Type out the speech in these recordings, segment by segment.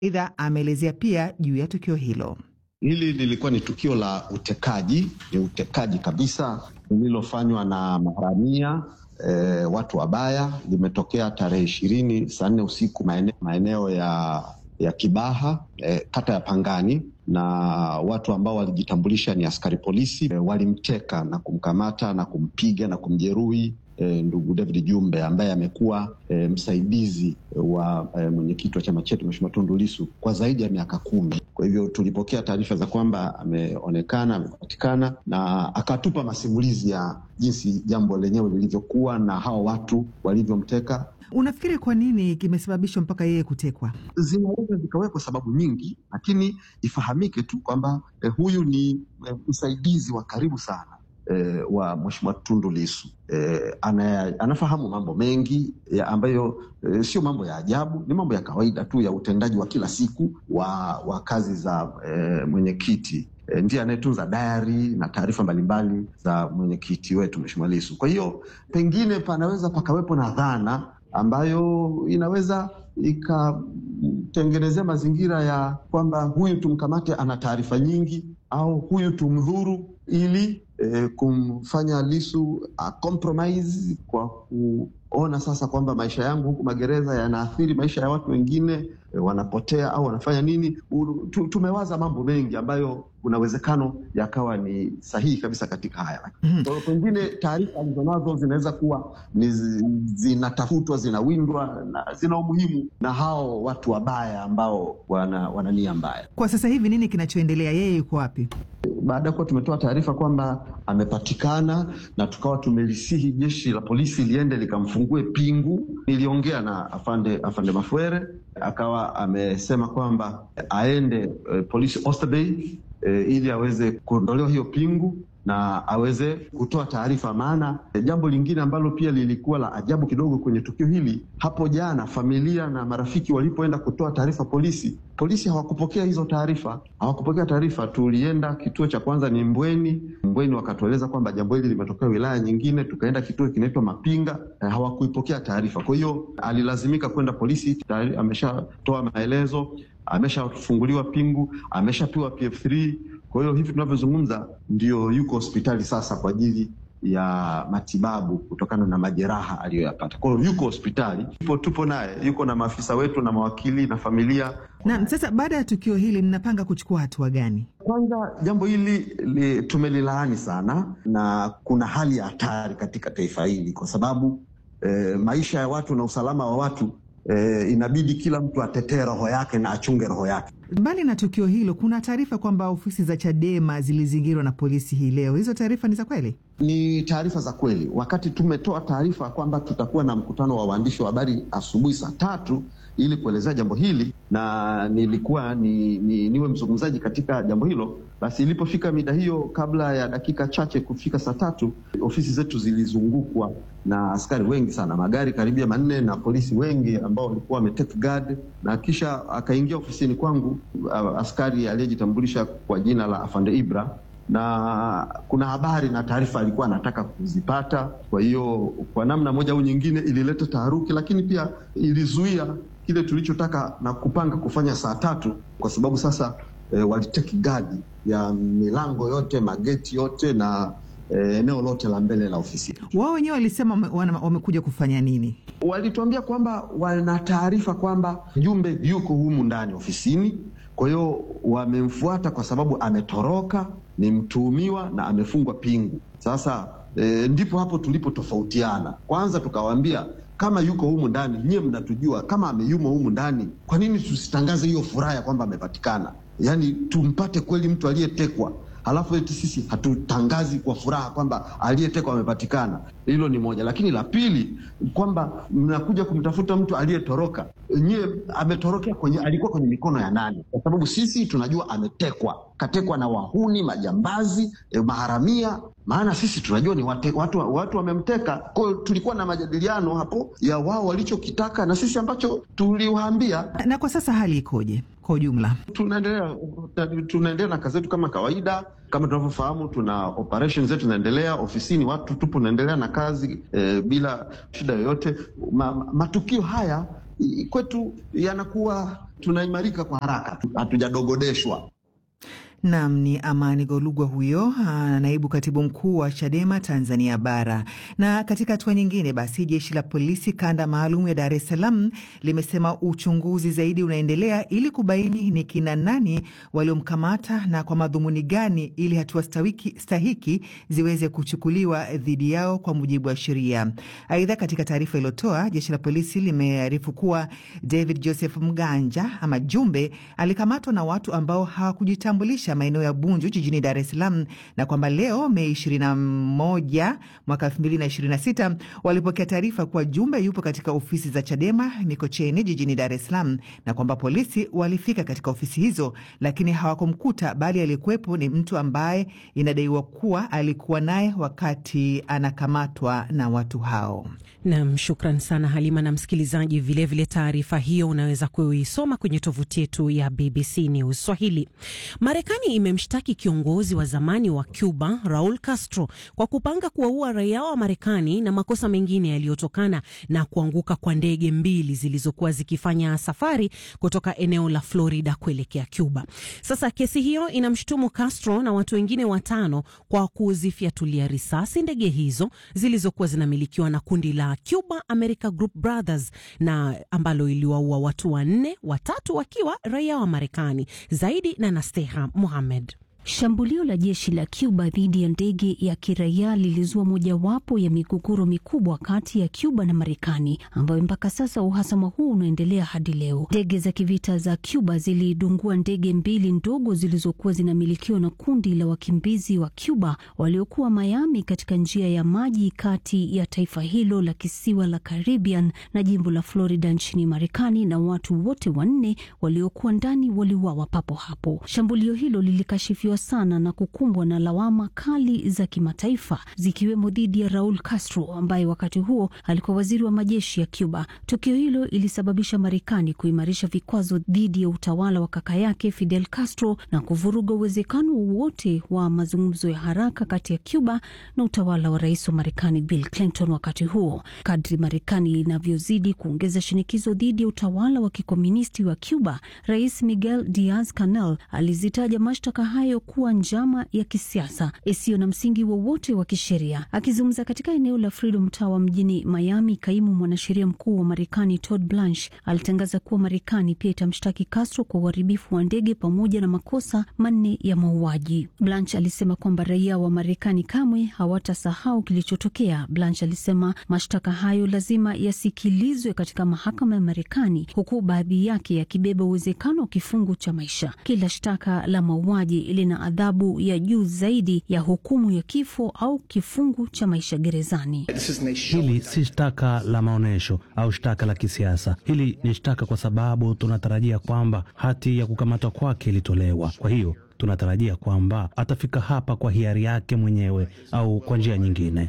Aidha, ameelezea pia juu ya tukio hilo. Hili lilikuwa ni tukio la utekaji, ni utekaji kabisa lililofanywa na maharamia e, watu wabaya. Limetokea tarehe ishirini saa nne usiku maeneo, maeneo ya ya Kibaha e, kata ya Pangani, na watu ambao walijitambulisha ni askari polisi e, walimteka na kumkamata na kumpiga na kumjeruhi E, ndugu David Jumbe ambaye amekuwa e, msaidizi wa e, mwenyekiti wa chama chetu Mheshimiwa Tundu Lissu kwa zaidi ya miaka kumi. Kwa hivyo tulipokea taarifa za kwamba ameonekana, amepatikana na akatupa masimulizi ya jinsi jambo lenyewe lilivyokuwa na hao watu walivyomteka. Unafikiri kwa nini kimesababishwa mpaka yeye kutekwa? Zinaweza zikawekwa sababu nyingi, lakini ifahamike tu kwamba e, huyu ni e, msaidizi wa karibu sana E, wa Mheshimiwa Tundu Lissu e, ana, anafahamu mambo mengi ya ambayo e, sio mambo ya ajabu, ni mambo ya kawaida tu ya utendaji wa kila siku wa, wa kazi za e, mwenyekiti e, ndiye anayetunza dayari na taarifa mbalimbali za mwenyekiti wetu Mheshimiwa Lissu. Kwa hiyo pengine panaweza pakawepo na dhana ambayo inaweza ikatengenezea mazingira ya kwamba huyu tumkamate, ana taarifa nyingi, au huyu tumdhuru ili E, kumfanya Lissu a compromise kwa kuona sasa kwamba maisha yangu huku magereza yanaathiri maisha ya watu wengine, e, wanapotea au wanafanya nini. U, tumewaza mambo mengi ambayo kuna uwezekano yakawa ni sahihi kabisa katika haya mm -hmm. Pengine taarifa alizonazo zinaweza kuwa ni zinatafutwa, zinawindwa na zina umuhimu na hao watu wabaya ambao wana, wana nia mbaya. Kwa sasa hivi nini kinachoendelea? Yeye yuko wapi? Baada ya kuwa tumetoa taarifa kwamba amepatikana na tukawa tumelisihi jeshi la polisi liende likamfungue pingu, niliongea na afande afande Mafuere akawa amesema kwamba aende e, polisi Oysterbay e, ili aweze kuondolewa hiyo pingu na aweze kutoa taarifa. Maana e, jambo lingine ambalo pia lilikuwa la ajabu kidogo kwenye tukio hili, hapo jana familia na marafiki walipoenda kutoa taarifa polisi, polisi hawakupokea hizo taarifa, hawakupokea taarifa. Tulienda kituo cha kwanza ni Mbweni, Mbweni wakatueleza kwamba jambo hili limetokea wilaya nyingine. Tukaenda kituo kinaitwa Mapinga, e, hawakuipokea taarifa. Kwa hiyo alilazimika kwenda polisi, tayari ameshatoa maelezo, ameshafunguliwa pingu, ameshapewa PF3 kwa hiyo hivi tunavyozungumza ndio yuko hospitali sasa kwa ajili ya matibabu kutokana na majeraha aliyoyapata. Kwa hiyo yuko hospitali, tupo, tupo naye, yuko na maafisa wetu na mawakili na familia. Na sasa baada ya tukio hili mnapanga kuchukua hatua gani? Kwanza jambo hili li, tumelilaani sana, na kuna hali ya hatari katika taifa hili kwa sababu eh, maisha ya watu na usalama wa watu eh, inabidi kila mtu atetee roho yake na achunge roho yake. Mbali na tukio hilo, kuna taarifa kwamba ofisi za Chadema zilizingirwa na polisi hii leo. Hizo taarifa ni za kweli? Ni taarifa za kweli. Wakati tumetoa taarifa kwamba tutakuwa na mkutano wa waandishi wa habari asubuhi saa tatu ili kuelezea jambo hili na nilikuwa ni, ni, niwe mzungumzaji katika jambo hilo, basi ilipofika mida hiyo, kabla ya dakika chache kufika saa tatu, ofisi zetu zilizungukwa na askari wengi sana, magari karibia manne na polisi wengi ambao walikuwa wametake guard, na kisha akaingia ofisini kwangu askari aliyejitambulisha kwa jina la Afande Ibra na kuna habari na taarifa alikuwa anataka kuzipata. Kwa hiyo kwa namna moja au nyingine ilileta taharuki, lakini pia ilizuia kile tulichotaka na kupanga kufanya saa tatu, kwa sababu sasa e, waliteki gadi ya milango yote, mageti yote na e, eneo lote la mbele la ofisi. Wao wenyewe walisema wamekuja kufanya nini? Walituambia kwamba wana taarifa kwamba Jumbe yuko humu ndani ofisini, kwa hiyo wamemfuata kwa sababu ametoroka ni mtuhumiwa na amefungwa pingu. Sasa e, ndipo hapo tulipotofautiana. Kwanza tukawaambia kama yuko humu ndani, nyie mnatujua kama ameyumo humu ndani, kwa nini tusitangaze hiyo furaha ya kwamba amepatikana? Yaani tumpate kweli mtu aliyetekwa, halafu eti sisi hatutangazi kwa furaha kwamba aliyetekwa amepatikana. Hilo ni moja, lakini la pili kwamba mnakuja kumtafuta mtu aliyetoroka. Nyie ametorokea kwenye, alikuwa kwenye mikono ya nani? Kwa sababu sisi tunajua ametekwa, katekwa na wahuni, majambazi, eh, maharamia. Maana sisi tunajua ni wate, watu watu wamemteka. Kwa hiyo tulikuwa na majadiliano hapo ya wao walichokitaka na sisi ambacho tuliwaambia. Na kwa sasa hali ikoje kwa ujumla? Tunaendelea tunaendelea na kazi zetu kama kawaida. Kama tunavyofahamu, tuna operation zetu zinaendelea ofisini, watu tupo naendelea na kazi eh, bila shida yoyote. Ma, matukio haya kwetu yanakuwa tunaimarika kwa haraka, hatujadogodeshwa. Nam ni Amani Golugwa huyo, naibu katibu mkuu wa Chadema Tanzania Bara. Na katika hatua nyingine, basi jeshi la polisi kanda maalum ya Dar es Salaam limesema uchunguzi zaidi unaendelea ili kubaini ni kina nani waliomkamata na kwa madhumuni gani, ili hatua stahiki ziweze kuchukuliwa dhidi yao kwa mujibu wa sheria. Aidha, katika taarifa iliyotoa jeshi la polisi limearifu kuwa David Joseph Mganja ama Jumbe alikamatwa na watu ambao hawakujitambulisha maeneo ya Bunju jijini Dar es Salaam na kwamba leo Mei 21 mwaka 2026 walipokea taarifa kuwa Jumbe yupo katika ofisi za Chadema Mikocheni jijini Dar es Salaam na kwamba polisi walifika katika ofisi hizo, lakini hawakumkuta, bali aliyekuwepo ni mtu ambaye inadaiwa kuwa alikuwa naye wakati anakamatwa na watu hao. Nam, shukran sana Halima na msikilizaji. Vilevile taarifa hiyo unaweza kuisoma kwenye tovuti yetu ya BBC News Swahili. Marekani imemshtaki kiongozi wa zamani wa Cuba Raul Castro kwa kupanga kuwaua raia wa Marekani na makosa mengine yaliyotokana na kuanguka kwa ndege mbili zilizokuwa zikifanya safari kutoka eneo la Florida kuelekea Cuba. Sasa kesi hiyo inamshutumu Castro na watu wengine watano kwa kuzifyatulia risasi ndege hizo zilizokuwa zinamilikiwa na kundi la Cuba America Group Brothers na ambalo iliwaua watu wanne, watatu wakiwa raia wa Marekani. Zaidi na Nasteha Mohamed. Shambulio la jeshi la Cuba dhidi ya ndege ya kiraia lilizua mojawapo ya migogoro mikubwa kati ya Cuba na Marekani, ambayo mpaka sasa uhasama huu unaendelea hadi leo. Ndege za kivita za Cuba zilidungua ndege mbili ndogo zilizokuwa zinamilikiwa na kundi la wakimbizi wa Cuba waliokuwa Miami, katika njia ya maji kati ya taifa hilo la kisiwa la Caribbean na jimbo la Florida nchini Marekani, na watu wote wanne waliokuwa ndani waliuawa papo hapo. Shambulio hilo lilikashifiwa sana na kukumbwa na lawama kali za kimataifa zikiwemo dhidi ya Raul Castro ambaye wakati huo alikuwa waziri wa majeshi ya Cuba. Tukio hilo ilisababisha Marekani kuimarisha vikwazo dhidi ya utawala wa kaka yake Fidel Castro na kuvuruga uwezekano wowote wa mazungumzo ya haraka kati ya Cuba na utawala wa rais wa Marekani Bill Clinton. Wakati huo, kadri Marekani inavyozidi kuongeza shinikizo dhidi ya utawala wa kikomunisti wa Cuba, Rais Miguel Diaz Canel alizitaja mashtaka hayo kuwa njama ya kisiasa isiyo na msingi wowote wa, wa kisheria. Akizungumza katika eneo la Freedom Tower mjini Miami, kaimu mwanasheria mkuu wa Marekani Todd Blanche alitangaza kuwa Marekani pia itamshtaki Castro kwa uharibifu wa ndege pamoja na makosa manne ya mauaji. Blanche alisema kwamba raia wa Marekani kamwe hawatasahau kilichotokea. Blanche alisema mashtaka hayo lazima yasikilizwe katika mahakama ya Marekani, huku baadhi yake yakibeba uwezekano wa kifungu cha maisha. Kila shtaka la mauaji lina adhabu ya juu zaidi ya hukumu ya kifo au kifungu cha maisha gerezani. Hili si shtaka la maonyesho au shtaka la kisiasa. Hili ni shtaka kwa sababu tunatarajia kwamba hati ya kukamatwa kwake ilitolewa. Kwa hiyo tunatarajia kwamba atafika hapa kwa hiari yake mwenyewe au kwa njia nyingine.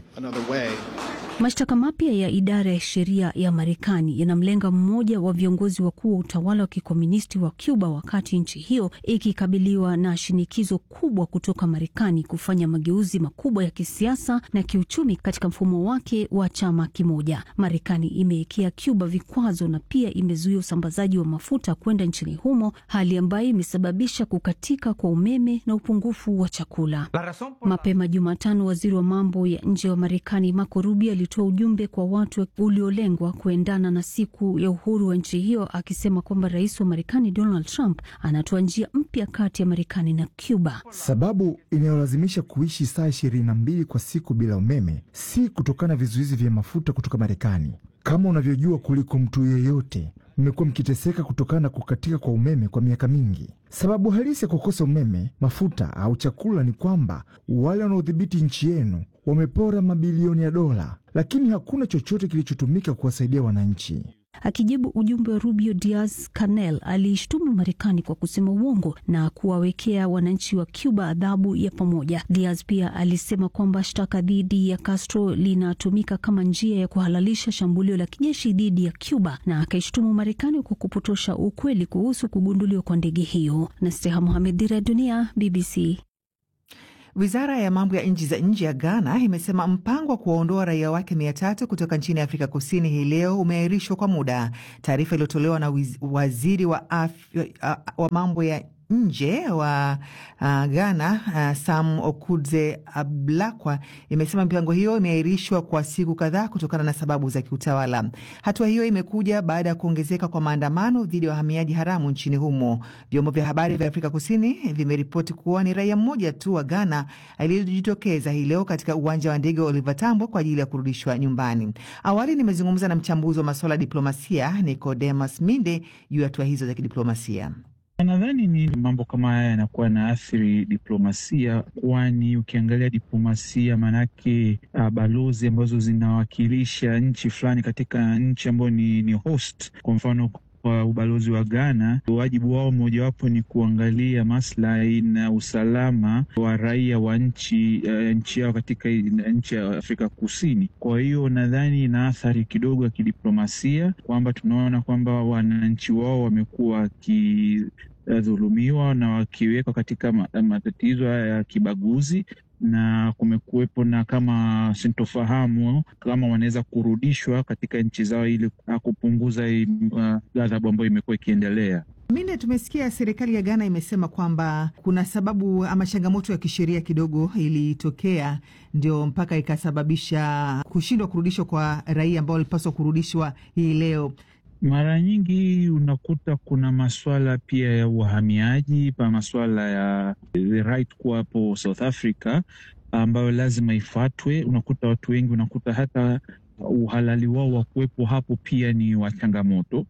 Mashtaka mapya ya idara ya sheria ya Marekani yanamlenga mmoja wa viongozi wakuu wa utawala wa kikomunisti wa Cuba, wakati nchi hiyo ikikabiliwa na shinikizo kubwa kutoka Marekani kufanya mageuzi makubwa ya kisiasa na kiuchumi katika mfumo wake wa chama kimoja. Marekani imewekea Cuba vikwazo na pia imezuia usambazaji wa mafuta kwenda nchini humo, hali ambayo imesababisha kukatika kwa umeme na upungufu wa chakula. Mapema Jumatano, waziri wa mambo ya nje wa Marekani Marco Rubio alitoa ujumbe kwa watu uliolengwa kuendana na siku ya uhuru wa nchi hiyo, akisema kwamba rais wa Marekani Donald Trump anatoa njia mpya kati ya Marekani na Cuba. Sababu inayolazimisha kuishi saa ishirini na mbili kwa siku bila umeme si kutokana na vizuizi vya mafuta kutoka Marekani. Kama unavyojua kuliko mtu yeyote, mmekuwa mkiteseka kutokana na kukatika kwa umeme kwa miaka mingi. Sababu halisi ya kukosa umeme, mafuta au chakula ni kwamba wale wanaodhibiti nchi yenu wamepora mabilioni ya dola, lakini hakuna chochote kilichotumika kuwasaidia wananchi. Akijibu ujumbe wa Rubio, Diaz Canel aliishtumu Marekani kwa kusema uongo na kuwawekea wananchi wa Cuba adhabu ya pamoja. Diaz pia alisema kwamba shtaka dhidi ya Castro linatumika kama njia ya kuhalalisha shambulio la kijeshi dhidi ya Cuba, na akaishtumu Marekani kwa kupotosha ukweli kuhusu kugunduliwa kwa ndege hiyo. Nasteha Mohamed, Dira ya Dunia, BBC. Wizara ya mambo ya nchi za nje ya Ghana imesema mpango wa kuwaondoa raia wake mia tatu kutoka nchini Afrika Kusini hii leo umeahirishwa kwa muda. Taarifa iliyotolewa na waziri wa, afya, wa mambo ya nje wa uh, Ghana uh, Sam Okudze Ablakwa imesema mipango hiyo imeahirishwa kwa siku kadhaa kutokana na sababu za kiutawala. Hatua hiyo imekuja baada ya kuongezeka kwa maandamano dhidi ya wahamiaji haramu nchini humo. Vyombo vya habari vya Afrika Kusini vimeripoti kuwa ni raia mmoja tu wa Ghana aliyejitokeza hii leo katika uwanja wa ndege wa Oliver Tambo kwa ajili ya kurudishwa nyumbani. Awali nimezungumza na mchambuzi wa masuala ya diplomasia Nicodemus Minde juu ya hatua hizo za kidiplomasia. Nadhani ni mambo kama haya yanakuwa na athiri diplomasia, kwani ukiangalia diplomasia maanake uh, balozi ambazo zinawakilisha nchi fulani katika nchi ambayo ni, ni host. Kwa mfano kwa ubalozi wa Ghana, wajibu wao mojawapo ni kuangalia maslahi na usalama wa raia wa nchi uh, nchi yao katika nchi ya Afrika Kusini. Kwa hiyo nadhani ina athari kidogo ya kidiplomasia kwamba tunaona kwamba wananchi wao wamekuwa waki dhulumiwa na wakiwekwa katika matatizo haya ya kibaguzi, na kumekuwepo na kama sintofahamu kama wanaweza kurudishwa katika nchi zao ili kupunguza ghadhabu uh, ambayo imekuwa ikiendelea. Mine, tumesikia serikali ya Ghana imesema kwamba kuna sababu ama changamoto ya kisheria kidogo ilitokea, ndio mpaka ikasababisha kushindwa kurudishwa kwa raia ambao walipaswa kurudishwa hii leo. Mara nyingi unakuta kuna maswala pia ya uhamiaji pa maswala ya the right kuwa hapo South Africa ambayo lazima ifatwe. Unakuta watu wengi, unakuta hata uhalali wao wa kuwepo hapo pia ni wa changamoto,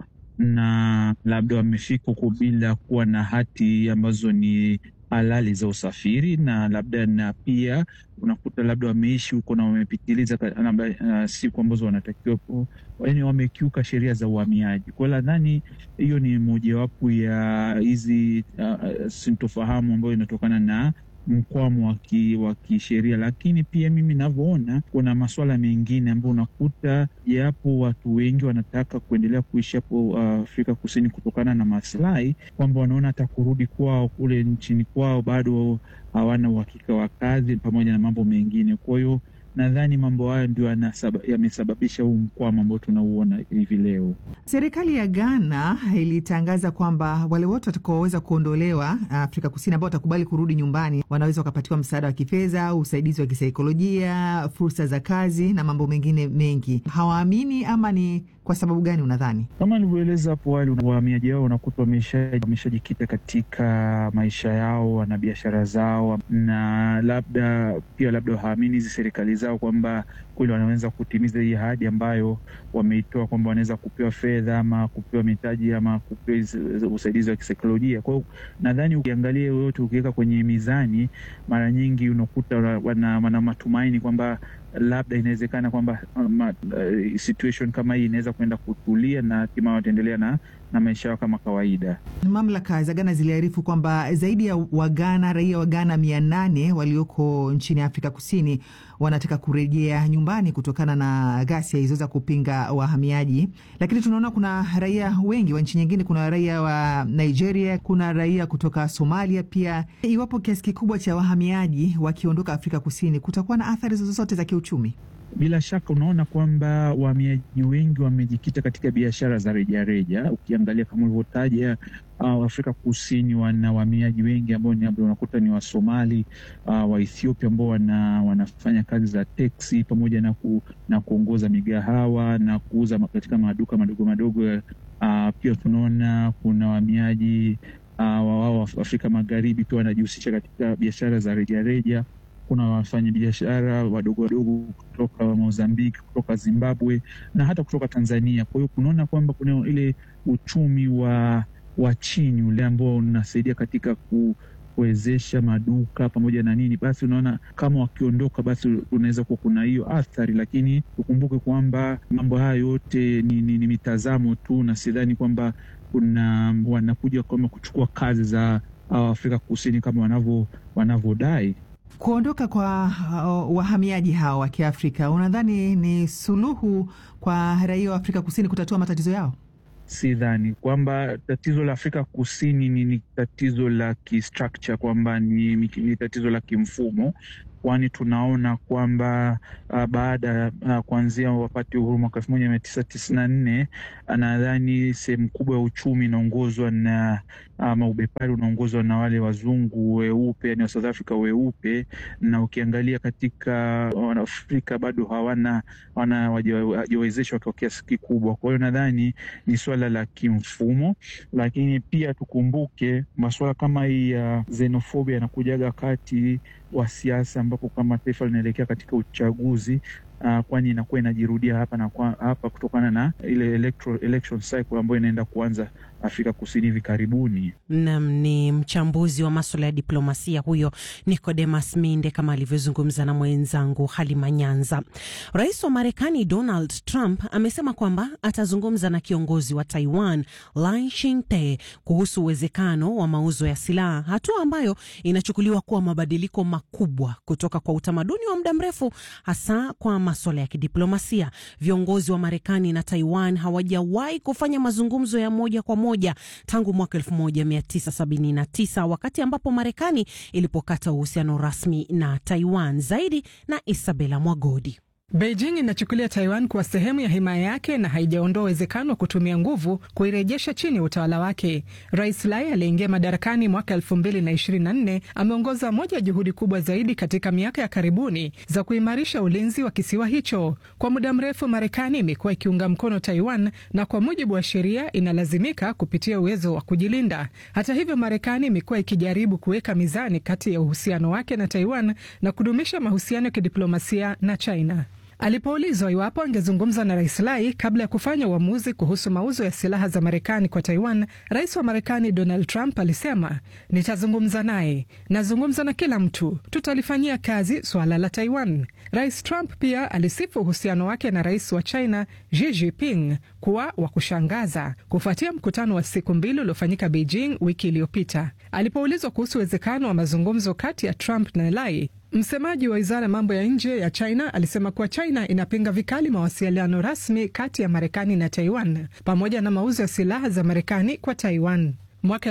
na labda wamefika huko bila kuwa na hati ambazo ni halali za usafiri, na labda na pia unakuta labda wameishi huko na wamepitiliza uh, siku ambazo wanatakiwa, yaani wamekiuka sheria za uhamiaji. Kwa hiyo nadhani hiyo ni mojawapo ya hizi uh, sintofahamu ambayo inatokana na mkwamo wa kisheria, lakini pia mimi navyoona kuna masuala mengine ambayo unakuta japo watu wengi wanataka kuendelea kuishi hapo uh, Afrika Kusini kutokana na maslahi, kwamba wanaona hata kurudi kwao kule nchini kwao bado hawana uhakika wa kazi pamoja na mambo mengine. Kwa hiyo nadhani mambo hayo ndio yamesababisha huu mkwamo ambao tunauona hivi leo. Serikali ya Ghana ilitangaza kwamba wale wote watakaoweza kuondolewa Afrika Kusini ambao watakubali kurudi nyumbani wanaweza wakapatiwa msaada wa kifedha, usaidizi wa kisaikolojia, fursa za kazi na mambo mengine mengi. Hawaamini ama ni kwa sababu gani unadhani? Kama nilivyoeleza hapo awali, wahamiaji hao unakuta wameshajikita katika maisha yao, wana biashara zao, na labda pia labda hawaamini hizi serikali zao kwamba kweli wanaweza kutimiza hii ahadi ambayo wameitoa kwamba wanaweza kupewa fedha ama kupewa mitaji ama kupewa usaidizi wa kisaikolojia. Kwa hiyo nadhani ukiangalia yoyote, ukiweka kwenye mizani, mara nyingi unakuta wana, wana matumaini kwamba labda inawezekana kwamba uh, situation kama hii inaweza kuenda kutulia na hatimaye wataendelea na, na maisha yao kama kawaida. Mamlaka za Ghana ziliarifu kwamba zaidi ya Wagana, raia wa Ghana mia nane walioko nchini Afrika Kusini wanataka kurejea nyumbani kutokana na ghasia hizo za kupinga wahamiaji, lakini tunaona kuna raia wengi wa nchi nyingine. Kuna raia wa Nigeria, kuna raia kutoka Somalia pia. Iwapo kiasi kikubwa cha wahamiaji wakiondoka Afrika Kusini, kutakuwa na athari zozote za kiuchumi? Bila shaka unaona kwamba wahamiaji wengi wamejikita katika biashara za rejareja. Ukiangalia kama ulivyotaja, uh, Afrika Kusini wana wahamiaji wengi ambao ni unakuta ni Wasomali, uh, wa Ethiopia ambao wana, wanafanya kazi za teksi pamoja na, ku, na kuongoza migahawa na kuuza katika maduka madogo madogo. Uh, pia tunaona kuna wahamiaji uh, wao Afrika Magharibi pia wanajihusisha katika biashara za rejareja kuna wafanyabiashara wadogo wadogo kutoka Mozambiki, kutoka Zimbabwe na hata kutoka Tanzania. Kwa hiyo kunaona kwamba kuna ile uchumi wa, wa chini ule ambao unasaidia katika ku, kuwezesha maduka pamoja na nini, basi unaona kama wakiondoka, basi unaweza kuwa kuna hiyo athari, lakini tukumbuke kwamba mambo haya yote ni, ni, ni mitazamo tu, na sidhani kwamba kuna wanakuja kama kuchukua kazi za Afrika Kusini kama wanavyo wanavyodai. Kuondoka kwa uh, wahamiaji hao wa Kiafrika unadhani ni suluhu kwa raia wa Afrika Kusini kutatua matatizo yao? sidhani kwamba tatizo la Afrika Kusini ni, ni tatizo la kistructure kwamba ni, ni tatizo la kimfumo kwani tunaona kwamba uh, baada ya uh, kuanzia wapate uhuru mwaka elfu moja mia tisa tisini na nne nadhani sehemu kubwa ya uchumi inaongozwa na ama ubepari unaongozwa na wale wazungu weupe, yani wa South Africa weupe, na ukiangalia katika Wanaafrika bado hawana hawajawezeshwa kwa kiasi kikubwa. Kwa hiyo nadhani ni swala la kimfumo, lakini pia tukumbuke masuala kama hii ya xenofobia yanakujaga wakati wa siasa ambapo kama taifa linaelekea katika uchaguzi uh, kwani inakuwa inajirudia hapa na kwa, hapa kutokana na ile electro, election cycle ambayo inaenda kuanza Afrika Kusini hivi karibuni. Nam ni mchambuzi wa maswala ya diplomasia huyo Nicodemus Minde, kama alivyozungumza na mwenzangu Halima Nyanza. Rais wa Marekani Donald Trump amesema kwamba atazungumza na kiongozi wa Taiwan Lai Ching-te kuhusu uwezekano wa mauzo ya silaha, hatua ambayo inachukuliwa kuwa mabadiliko makubwa kutoka kwa utamaduni wa muda mrefu, hasa kwa maswala ya kidiplomasia. Viongozi wa Marekani na Taiwan hawajawahi kufanya mazungumzo ya moja kwa moja tangu mwaka 1979 wakati ambapo Marekani ilipokata uhusiano rasmi na Taiwan. Zaidi na Isabela Mwagodi. Beijing inachukulia Taiwan kuwa sehemu ya himaya yake na haijaondoa uwezekano wa kutumia nguvu kuirejesha chini ya utawala wake. Rais Lai aliyeingia madarakani mwaka 2024 ameongoza moja ya juhudi kubwa zaidi katika miaka ya karibuni za kuimarisha ulinzi wa kisiwa hicho. Kwa muda mrefu, Marekani imekuwa ikiunga mkono Taiwan na kwa mujibu wa sheria inalazimika kupitia uwezo wa kujilinda. Hata hivyo, Marekani imekuwa ikijaribu kuweka mizani kati ya uhusiano wake na Taiwan na kudumisha mahusiano ya kidiplomasia na China. Alipoulizwa iwapo angezungumza na rais Lai kabla ya kufanya uamuzi kuhusu mauzo ya silaha za Marekani kwa Taiwan, rais wa Marekani Donald Trump alisema, nitazungumza naye, nazungumza na kila mtu, tutalifanyia kazi suala la Taiwan. Rais Trump pia alisifu uhusiano wake na rais wa China Xi Jinping kuwa wa kushangaza kufuatia mkutano wa siku mbili uliofanyika Beijing wiki iliyopita. Alipoulizwa kuhusu uwezekano wa mazungumzo kati ya Trump na Lai, Msemaji wa wizara ya mambo ya nje ya China alisema kuwa China inapinga vikali mawasiliano rasmi kati ya Marekani na Taiwan pamoja na mauzo ya silaha za Marekani kwa Taiwan. Mwaka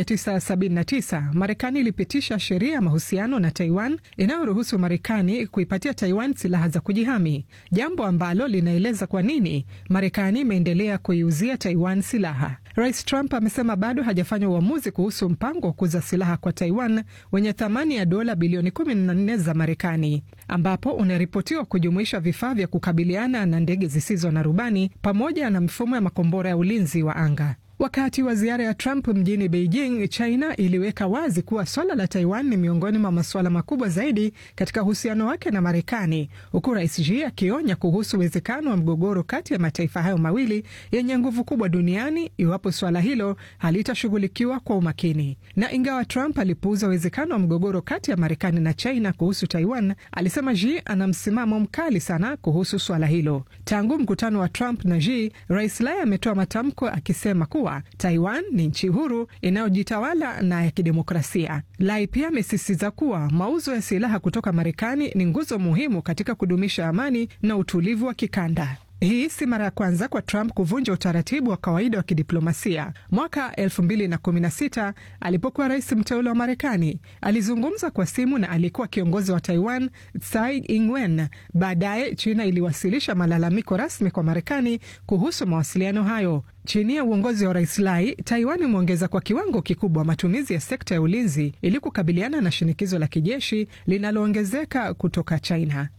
1979 Marekani ilipitisha sheria ya mahusiano na Taiwan inayoruhusu Marekani kuipatia Taiwan silaha za kujihami, jambo ambalo linaeleza kwa nini Marekani imeendelea kuiuzia Taiwan silaha. Rais Trump amesema bado hajafanya uamuzi kuhusu mpango wa kuuza silaha kwa Taiwan wenye thamani ya dola bilioni 14 za Marekani, ambapo unaripotiwa kujumuisha vifaa vya kukabiliana na ndege zisizo na rubani pamoja na mifumo ya makombora ya ulinzi wa anga. Wakati wa ziara ya Trump mjini Beijing, China iliweka wazi kuwa swala la Taiwan ni miongoni mwa masuala makubwa zaidi katika uhusiano wake na Marekani, huku Rais Xi akionya kuhusu uwezekano wa mgogoro kati ya mataifa hayo mawili yenye nguvu kubwa duniani iwapo swala hilo halitashughulikiwa kwa umakini. Na ingawa Trump alipuuza uwezekano wa mgogoro kati ya Marekani na China kuhusu Taiwan, alisema Xi ana msimamo mkali sana kuhusu swala hilo. Tangu mkutano wa Trump na Xi, Rais Lai ametoa matamko akisema kuwa Taiwan ni nchi huru inayojitawala na ya kidemokrasia. Lai pia amesisitiza kuwa mauzo ya silaha kutoka Marekani ni nguzo muhimu katika kudumisha amani na utulivu wa kikanda. Hii si mara ya kwanza kwa Trump kuvunja utaratibu wa kawaida wa kidiplomasia. Mwaka 2016 alipokuwa rais mteule wa Marekani, alizungumza kwa simu na aliyekuwa kiongozi wa Taiwan Tsai Ing-wen. Baadaye China iliwasilisha malalamiko rasmi kwa Marekani kuhusu mawasiliano hayo. Chini ya uongozi wa rais Lai, Taiwan imeongeza kwa kiwango kikubwa matumizi ya sekta ya ulinzi ili kukabiliana na shinikizo la kijeshi linaloongezeka kutoka China.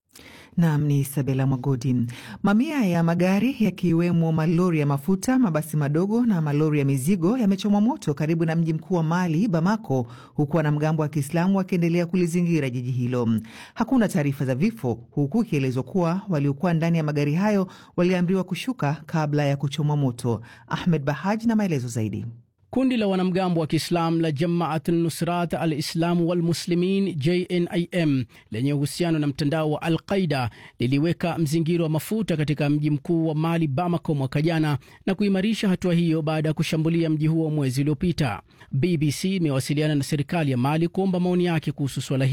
Nam ni Isabela Mwagodi. Mamia ya magari yakiwemo malori ya mafuta, mabasi madogo na malori ya mizigo yamechomwa moto karibu na mji mkuu wa Mali, Bamako, huku wanamgambo wa Kiislamu wakiendelea kulizingira jiji hilo. Hakuna taarifa za vifo, huku ikielezwa kuwa waliokuwa ndani ya magari hayo waliamriwa kushuka kabla ya kuchomwa moto. Ahmed Bahaj na maelezo zaidi. Kundi la wanamgambo wa Kiislam la Jamaat Nusrat al Islamu Walmuslimin, JNIM, lenye uhusiano na mtandao wa Al Qaida liliweka mzingiro wa mafuta katika mji mkuu wa Mali, Bamako, mwaka jana na kuimarisha hatua hiyo baada ya kushambulia mji huo mwezi uliopita. BBC imewasiliana na serikali ya Mali kuomba maoni yake kuhusu suala hilo.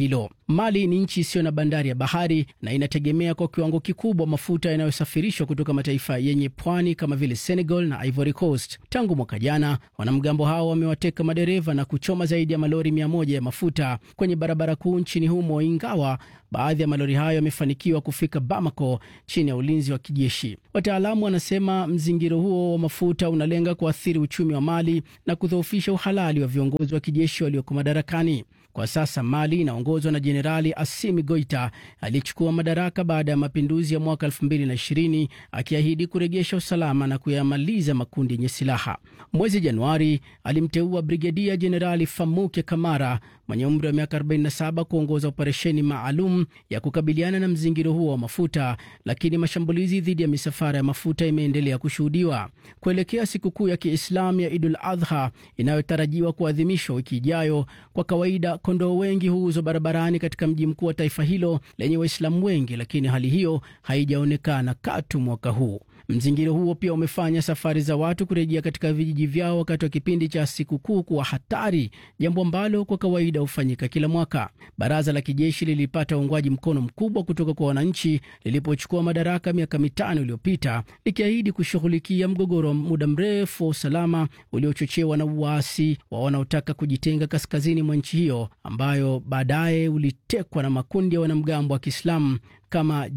Mali ni nchi isiyo na bandari ya bahari na inategemea kwa kiwango kikubwa mafuta yanayosafirishwa kutoka mataifa yenye pwani kama vile Senegal na Ivory Coast. Tangu mwaka jana, wanamgambo hao wamewateka madereva na kuchoma zaidi ya malori mia moja ya mafuta kwenye barabara kuu nchini humo, ingawa baadhi ya malori hayo yamefanikiwa kufika Bamako chini ya ulinzi wa kijeshi. Wataalamu wanasema mzingiro huo wa mafuta unalenga kuathiri uchumi wa Mali na kudhoofisha uhalali wa viongozi wa kijeshi walioko madarakani. Kwa sasa Mali inaongozwa na Jenerali Assimi Goita aliyechukua madaraka baada ya mapinduzi ya mwaka 2020 akiahidi kurejesha usalama na kuyamaliza makundi yenye silaha. Mwezi Januari alimteua Brigedia Jenerali Famuke Kamara mwenye umri wa miaka 47 kuongoza operesheni maalum ya kukabiliana na mzingiro huo wa mafuta, lakini mashambulizi dhidi ya misafara ya mafuta imeendelea kushuhudiwa. Kuelekea sikukuu ya Kiislamu ya Idul Adha inayotarajiwa kuadhimishwa wiki ijayo, kwa kawaida kondoo wengi huuzwa barabarani katika mji mkuu wa taifa hilo lenye Waislamu wengi, lakini hali hiyo haijaonekana katu mwaka huu. Mzingiro huo pia umefanya safari za watu kurejea katika vijiji vyao wakati wa kipindi cha sikukuu kuwa hatari, jambo ambalo kwa kawaida hufanyika kila mwaka. Baraza la kijeshi lilipata uungwaji mkono mkubwa kutoka kwa wananchi lilipochukua madaraka miaka mitano iliyopita, likiahidi kushughulikia mgogoro wa muda mrefu wa usalama uliochochewa na uasi wa wanaotaka kujitenga kaskazini mwa nchi hiyo, ambayo baadaye ulitekwa na makundi ya wanamgambo wa Kiislamu kama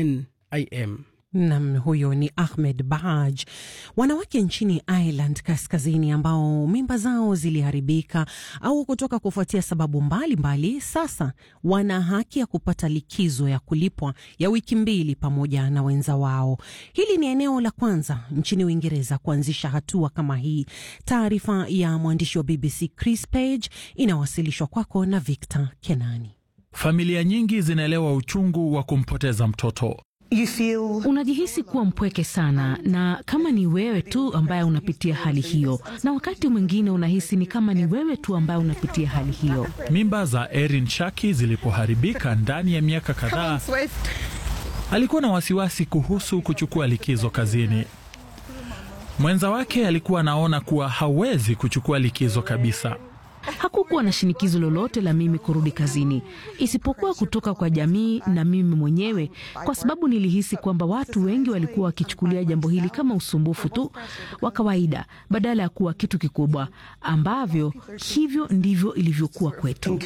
JNIM. Nam, huyo ni Ahmed Bahaj. Wanawake nchini Ireland Kaskazini ambao mimba zao ziliharibika au kutoka kufuatia sababu mbalimbali mbali, sasa wana haki ya kupata likizo ya kulipwa ya wiki mbili pamoja na wenza wao. Hili ni eneo la kwanza nchini Uingereza kuanzisha hatua kama hii. Taarifa ya mwandishi wa BBC Chris Page inawasilishwa kwako na Victor Kenani. Familia nyingi zinaelewa uchungu wa kumpoteza mtoto. You feel... unajihisi kuwa mpweke sana, na kama ni wewe tu ambaye unapitia hali hiyo, na wakati mwingine unahisi ni kama ni wewe tu ambaye unapitia hali hiyo. Mimba za Erin Shaki zilipoharibika ndani ya miaka kadhaa, alikuwa na wasiwasi kuhusu kuchukua likizo kazini. Mwenza wake alikuwa anaona kuwa hawezi kuchukua likizo kabisa. Hakukuwa na shinikizo lolote la mimi kurudi kazini isipokuwa kutoka kwa jamii na mimi mwenyewe, kwa sababu nilihisi kwamba watu wengi walikuwa wakichukulia jambo hili kama usumbufu tu wa kawaida badala ya kuwa kitu kikubwa, ambavyo hivyo ndivyo ilivyokuwa kwetu.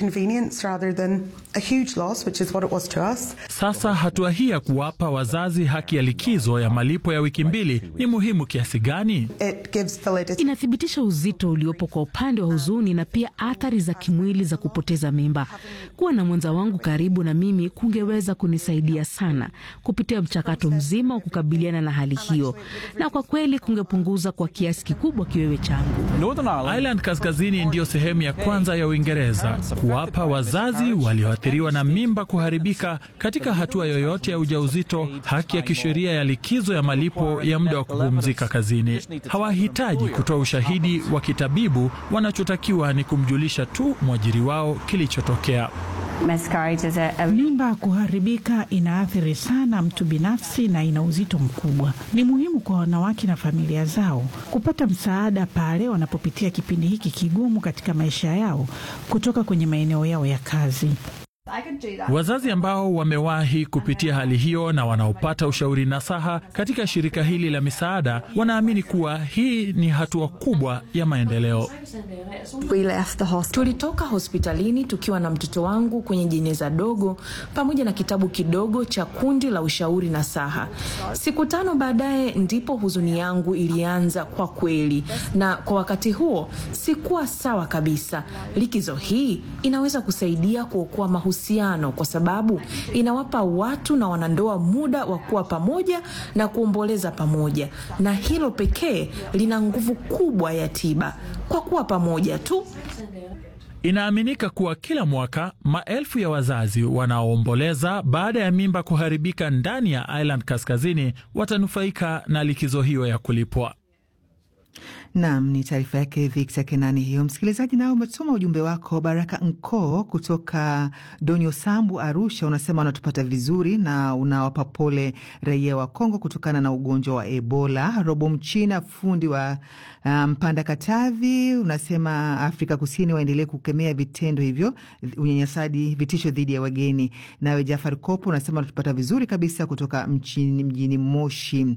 Sasa hatua hii ya kuwapa wazazi haki ya likizo ya malipo ya wiki mbili ni muhimu kiasi gani? Inathibitisha uzito uliopo kwa upande wa huzuni na pia athari za kimwili za kupoteza mimba. Kuwa na mwenza wangu karibu na mimi kungeweza kunisaidia sana kupitia mchakato mzima wa kukabiliana na hali hiyo, na kwa kweli kungepunguza kwa kiasi kikubwa kiwewe changu. Ireland Kaskazini ndiyo sehemu ya kwanza ya Uingereza kuwapa wazazi walioathiriwa na mimba kuharibika katika hatua yoyote ya ujauzito haki ya kisheria ya likizo ya malipo ya muda wa kupumzika kazini. Hawahitaji kutoa ushahidi wa kitabibu, wanachotakiwa ni kumjulisha tu mwajiri wao kilichotokea. Mimba kuharibika inaathiri sana mtu binafsi na ina uzito mkubwa. Ni muhimu kwa wanawake na familia zao kupata msaada pale wanapopitia kipindi hiki kigumu katika maisha yao kutoka kwenye maeneo yao ya kazi. Wazazi ambao wamewahi kupitia hali hiyo na wanaopata ushauri nasaha katika shirika hili la misaada wanaamini kuwa hii ni hatua kubwa ya maendeleo. Tulitoka hospitalini tukiwa na mtoto wangu kwenye jeneza dogo pamoja na kitabu kidogo cha kundi la ushauri nasaha. Siku tano baadaye ndipo huzuni yangu ilianza kwa kweli, na kwa wakati huo sikuwa sawa kabisa. Likizo hii inaweza kusaidia kuokoa mahusiano kwa sababu inawapa watu na wanandoa muda wa kuwa pamoja na kuomboleza pamoja, na hilo pekee lina nguvu kubwa ya tiba kwa kuwa pamoja tu. Inaaminika kuwa kila mwaka maelfu ya wazazi wanaoomboleza baada ya mimba kuharibika ndani ya Ireland Kaskazini watanufaika na likizo hiyo ya kulipwa. Nam, ni taarifa yake Victor Kenani hiyo. Msikilizaji, nao umetuma ujumbe wako. Baraka Nko kutoka Donyo Sambu, Arusha, unasema unatupata vizuri na unawapa pole raia wa Kongo kutokana na ugonjwa wa Ebola. Robo Mchina, fundi wa Mpanda um, Katavi, unasema Afrika Kusini waendelee kukemea vitendo hivyo, unyanyasaji, vitisho dhidi ya wageni. Nawe Jafar Kopo unasema unatupata vizuri kabisa kutoka mchini, mjini Moshi.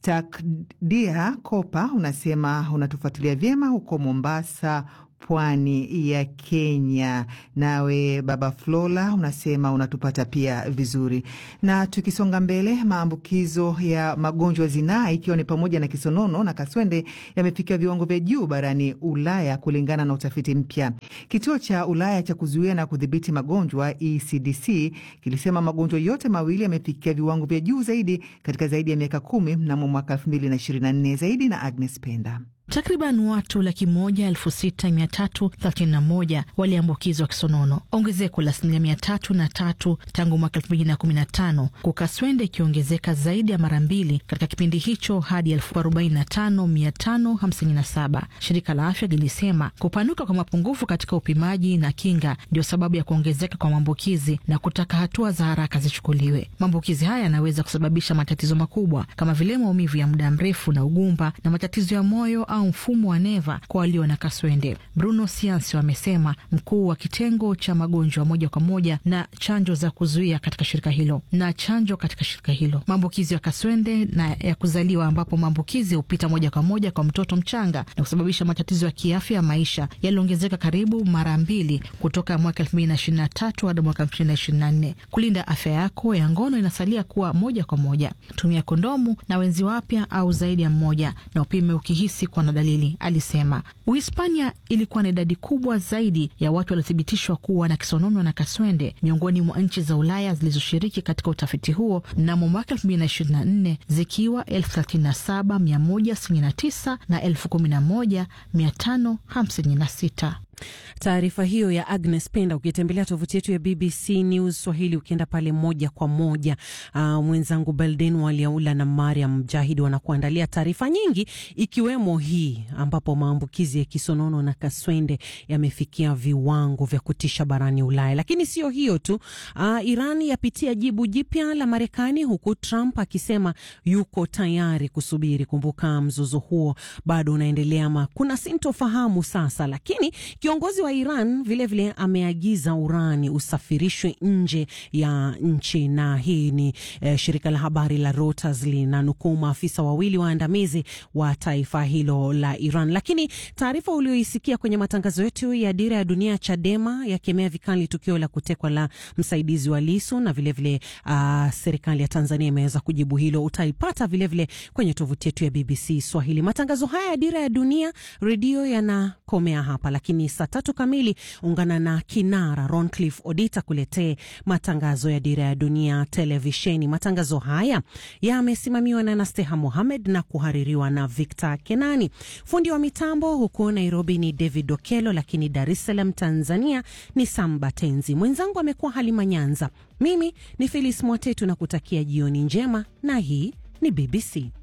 Takdia Kopa unasema unatufuatilia vyema huko Mombasa, pwani ya Kenya. Nawe baba Flola unasema unatupata pia vizuri. Na tukisonga mbele, maambukizo ya magonjwa zinaa ikiwa ni pamoja na kisonono na kaswende yamefikia viwango vya juu barani Ulaya kulingana na utafiti mpya. Kituo cha Ulaya cha kuzuia na kudhibiti magonjwa ECDC kilisema magonjwa yote mawili yamefikia viwango vya juu zaidi katika zaidi ya miaka kumi mnamo mwaka 2024. Zaidi na Agnes Penda. Takriban watu laki moja elfu sita mia tatu thelathini na moja waliambukizwa kisonono, ongezeko la asilimia mia tatu na tatu tangu mwaka elfu mbili na kumi na tano huku kaswende ikiongezeka zaidi ya mara mbili katika kipindi hicho hadi elfu arobaini na tano mia tano hamsini na saba. Shirika la Afya lilisema kupanuka kwa mapungufu katika upimaji na kinga ndio sababu ya kuongezeka kwa maambukizi na kutaka hatua za haraka zichukuliwe. Maambukizi haya yanaweza kusababisha matatizo makubwa kama vile maumivu ya muda mrefu na ugumba na matatizo ya moyo au mfumo wa neva kwa walio na kaswende. Bruno Siansi amesema, mkuu wa kitengo cha magonjwa moja kwa moja na chanjo za kuzuia katika shirika hilo na chanjo katika shirika hilo. Maambukizi ya kaswende na ya kuzaliwa, ambapo maambukizi hupita moja kwa moja kwa mtoto mchanga na kusababisha matatizo ya kiafya ya maisha yaliongezeka karibu mara mbili kutoka mwaka elfu mbili na ishirini na tatu hadi mwaka elfu mbili na ishirini na nne. Kulinda afya yako ya ngono inasalia kuwa moja kwa moja. Tumia kondomu na wenzi wapya au zaidi ya mmoja, na upime ukihisi kuwa na dalili, alisema. Uhispania ilikuwa na idadi kubwa zaidi ya watu waliothibitishwa kuwa na kisonono na kaswende miongoni mwa nchi za Ulaya zilizoshiriki katika utafiti huo mnamo mwaka elfu mbili na ishirini na nne zikiwa elfu thelathini na saba mia moja sitini na tisa na elfu kumi na moja mia tano hamsini na sita. Taarifa hiyo ya Agnes Penda, ukitembelea tovuti yetu ya BBC News Swahili, ukienda pale moja kwa moja, uh, mwenzangu Belden Waliaula na Mariam Mjahidi wanakuandalia taarifa nyingi, ikiwemo hii ambapo maambukizi ya kisonono na kaswende yamefikia viwango vya kutisha barani Ulaya. Lakini sio hiyo tu, uh, Iran yapitia jibu jipya la Marekani, huku Trump akisema yuko tayari kusubiri. Kumbuka mzozo huo bado unaendelea, ama kuna sintofahamu sasa, lakini kiongozi wa Iran vilevile vile ameagiza urani usafirishwe nje ya nchi, na hii ni eh, shirika la habari la Reuters linanukuu maafisa wawili waandamizi wa taifa hilo la Iran. Lakini taarifa ulioisikia kwenye matangazo yetu ya Dira ya Dunia, Chadema yakemea vikali tukio la kutekwa la msaidizi wa Lisu na vilevile vile, uh, serikali ya Tanzania imeweza kujibu hilo. Utaipata vilevile vile kwenye tovuti yetu ya BBC Swahili. Matangazo haya ya Dira ya Dunia redio yanakomea hapa, lakini saa tatu kamili ungana na kinara Roncliffe Odita kuletee matangazo ya Dira ya Dunia televisheni. Matangazo haya yamesimamiwa na Nasteha Mohamed na kuhaririwa na Victor Kenani. Fundi wa mitambo huko Nairobi ni David Okelo, lakini Dar es Salaam Tanzania ni Samba Tenzi. Mwenzangu amekuwa Halima Nyanza. Mimi ni Felis Mwatetu na kutakia jioni njema, na hii ni BBC.